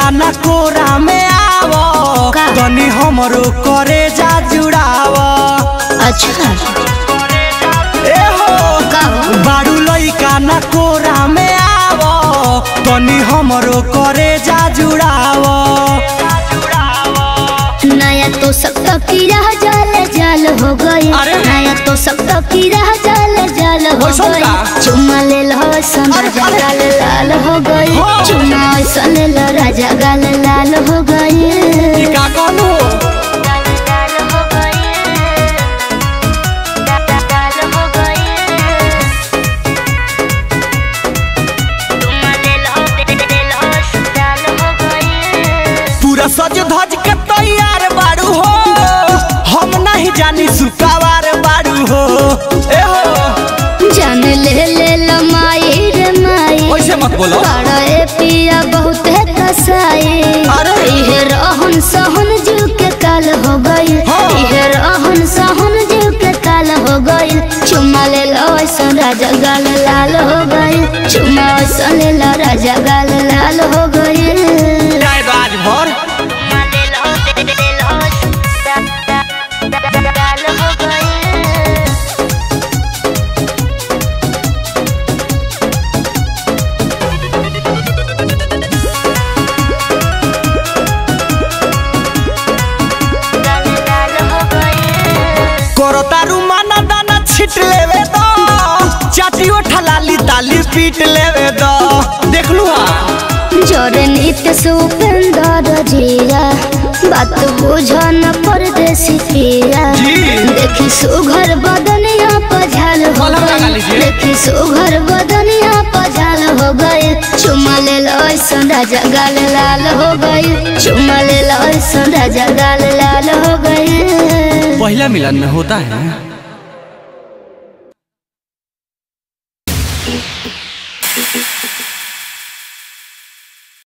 ना कोरा में आवो का? तनी हमरो करे जा जुड़ावो अच्छा ए हो का हो बारू लइका ना कोरा में आवो तनी हमरो करे जा जुड़ावो नया तो सब तो कीड़ा जाल जाल हो गई अरे? नया तो सब तो कीड़ा जाल जाल हो वैसन गई का? चुम्मा ले लो सन अरे, राजा अरे। गाल लाल हो गई हो। चुम्मा ऐसा ले लो राजा गाल लाल हो गई ई का कहलू पूरा सज धज के तैयार बारू हो हम नहीं जानी सुकावार बारू हो ए हो जान ले ले लो माई रे माई ओइसे मत बोलो बड़ा ए पिया बहुत है कसाई अरे। इहे रहन सहन जीव के काल हो गई हाँ। इहे रहन सहन जीव के काल हो गई चुम्मा ले लो ऐसा राजा गाल लाल हो गई चुम्मा ऐसा ले लो राजा गाल लाल हो गई जाए राज भर करो तारू माना दाना छिट लेवे दो चाटी उठा लाली ताली पीट लेवे दो देख लू हा जोरे नित्य सुपेंदर जिया बात बुझन परदेसी पिया जी। देखी सुघर बदनिया पझाल हो कलम लगा गई लीजिए। देखी सुघर बदनिया पझाल हो गई चुमा ले लो ऐसा राजा गाल लाल हो गई चुमा ले लो ऐसा राजा गाल लाल हो गई पहला मिलन में होता है